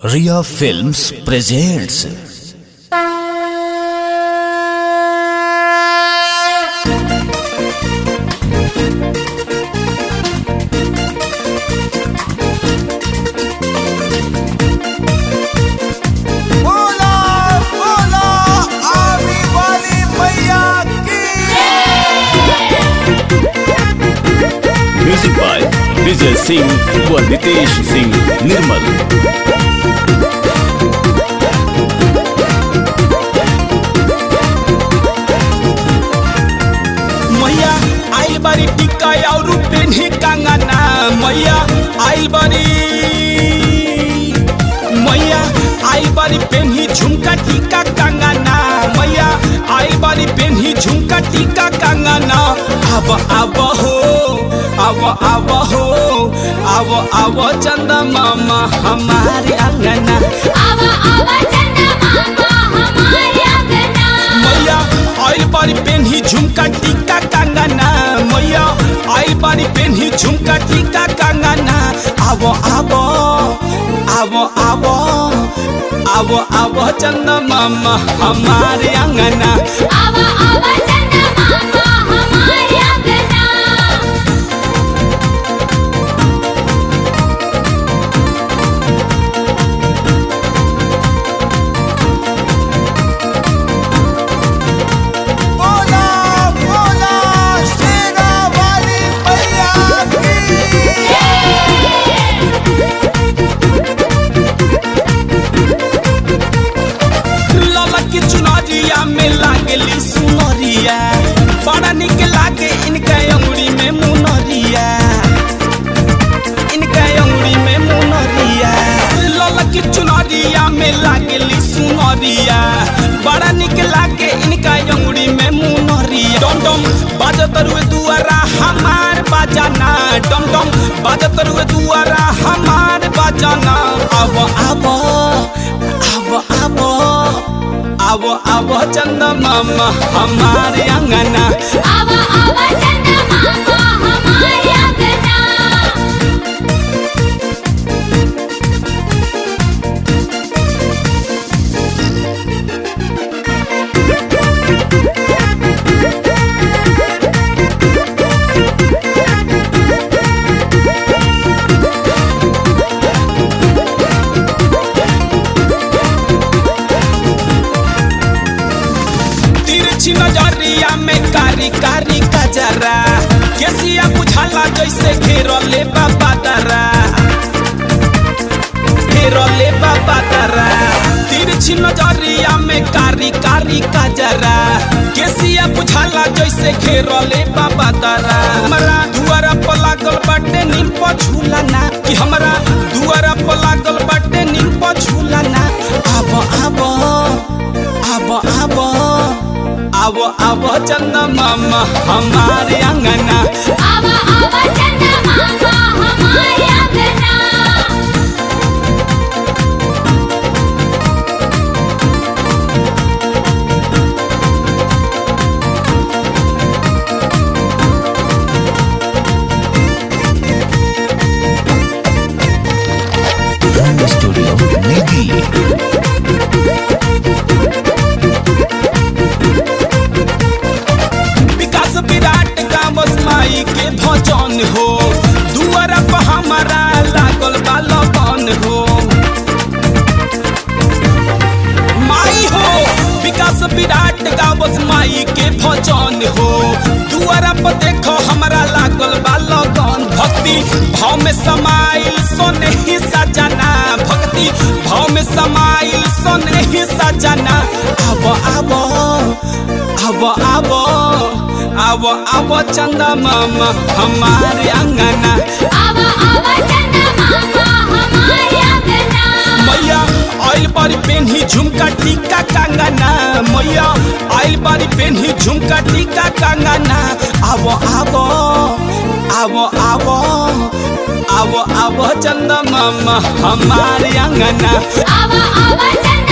Ria Films presents बोला बोला आने वाली मैया की म्यूजिक बाय विजय सिंह व नितेश सिंह निर्मल मैया आइल बारी टिक्का और पेन्ही कंगना मैया आइल बारी मैया आइल बारी पेन्ही झुमका टिक्का कंगना मैया आइल बारी पेन्ही झुमका टिक्का कंगना अब अब हो अब अब हो अब अब चंदा मामा हमारे अंगना आवा आवा चंदा मामा हमारे अंगना मैया आइल बारी पेन्ही झुमका टिक्का कंगना मैया आइल बारी पेन्ही झुमका टिक्का कंगना आवो आवो आवो आवो आवो आवो चंदा मामा हमारे अंगना आवा आवा चंदा मामा हमारे अंगना बोला बोला शेरा वाली मैया की लाला की चुनरिया में लागली सुनरिया बड़ा निक लागे इनका अंगुरी में मुनरिया इनका अंगुरी में मुनरिया लाला की चुनरिया में लागली सुनरिया बड़ा निक लागे इनका अंगुरी में मुनरिया डम डम बाजत रुए दुआरा हमार बाजाना डम डम बाजत रुए दुआरा हमार बाजाना अब अब अब अब अब अब चंदा मामा हमारे अंगना आवा आवा चंदा मामा हमारे अंगना तिरछी नजरिया में कारी कारी कजरा केसिया बुझाला जैसे घेरले बाबा दरा घेरले बाबा दरा तिरछी नजरिया में कारी कारी कजरा केसिया बुझाला जैसे घेरले बाबा दरा हमरा दुआरा पर लागल बाटे नीम पर झूला ना कि हमरा दुआरा पर लागल बाटे नीम पर झूला ना आब आब आब आब आब आब चंदा मामा हमारे अंगना आवा आवा चंदा मामा हमारे अंगना Run Studio Negi विकास विराट का बसमाई के भजन हो दुआरा पर हमारा लागल बा लगन हो माई हो विकास विराट का बसमाई के भजन हो दुआरा पर देखो हमारा लागल बा लगन भक्ति भाव में समाइल सोने ही सजना भक्ति भाव में समाइल सोने ही सजना अब अब अब अब अब अब चंदा मामा हमारे अंगना आवा आवा चंदा मामा हमारे अंगना मैया आइल बारी पेन्ही झुमका टीका कंगना मैया आइल बारी पेन्ही झुमका टीका कंगना आवो आवो आवो आवो आवो आवो चंदा मामा हमारे अंगना आवा आवा चंदा